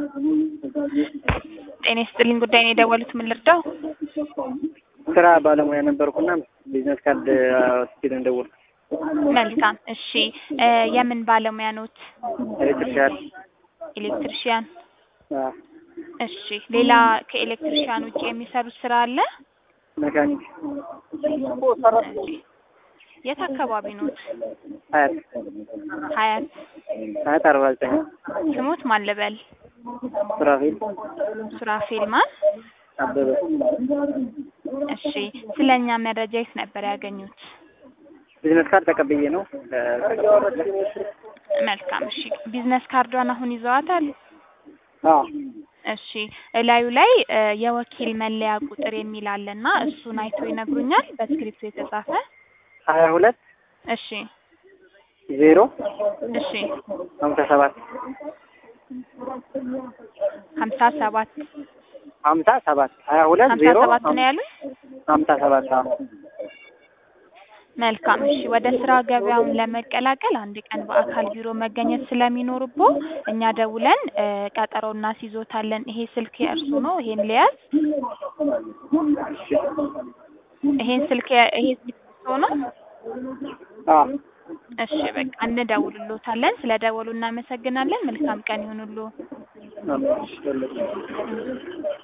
ጤና ይስጥልኝ ጉዳይ ነው የደወሉት ምን ልርዳው? ስራ ባለሙያ ነበርኩና ቢዝነስ ካርድ ወስጄ ነው የደወልኩት። መልካም እሺ እ የምን ባለሙያ ኖት? ኤሌክትሪሻል ኤሌክትሪሽያን አዎ፣ እሺ ሌላ ከኤሌክትሪሽያን ውጭ የሚሰሩት ስራ አለ? መካኒክ እሺ የት አካባቢ ኖት? ሀያት ሀያት ሀያት አርባ ዘጠኝ ስሙት ማን ልበል? ሱራፌል ሱራፌል ማን? አበበ እሺ ስለኛ መረጃ የት ነበር ያገኙት? ቢዝነስ ካርድ ተቀብዬ ነው መልካም እሺ ቢዝነስ ካርዷን አሁን ይዘዋታል? አዎ እሺ እላዩ ላይ እ የወኪል መለያ ቁጥር የሚል አለና እሱን አይቶ ይነግሩኛል በስክሪፕቱ የተጻፈ ሀያ ሁለት እሺ ዜሮ እሺ ሀምሳ ሰባት ሀምሳ ሰባት ሀምሳ ሰባት ሀያ ሁለት ሀምሳ ዜሮ ሰባት ነው ያሉኝ? ሀምሳ ሰባት አዎ መልካም እሺ ወደ ስራ ገበያውን ለመቀላቀል አንድ ቀን በአካል ቢሮ መገኘት ስለሚኖርቦ እኛ ደውለን እ ቀጠሮ እናስይዞታለን። ይሄ ስልክ የእርሱ ነው? ይሄን ሊያዝ ይሄን ስልክ የ- ይሄ ስልክ የእርሱ ነው? አዎ እሺ በቃ እንደውልሎታለን። ስለ ደወሉ እናመሰግናለን። መልካም ቀን ይሁንልዎ። አዎ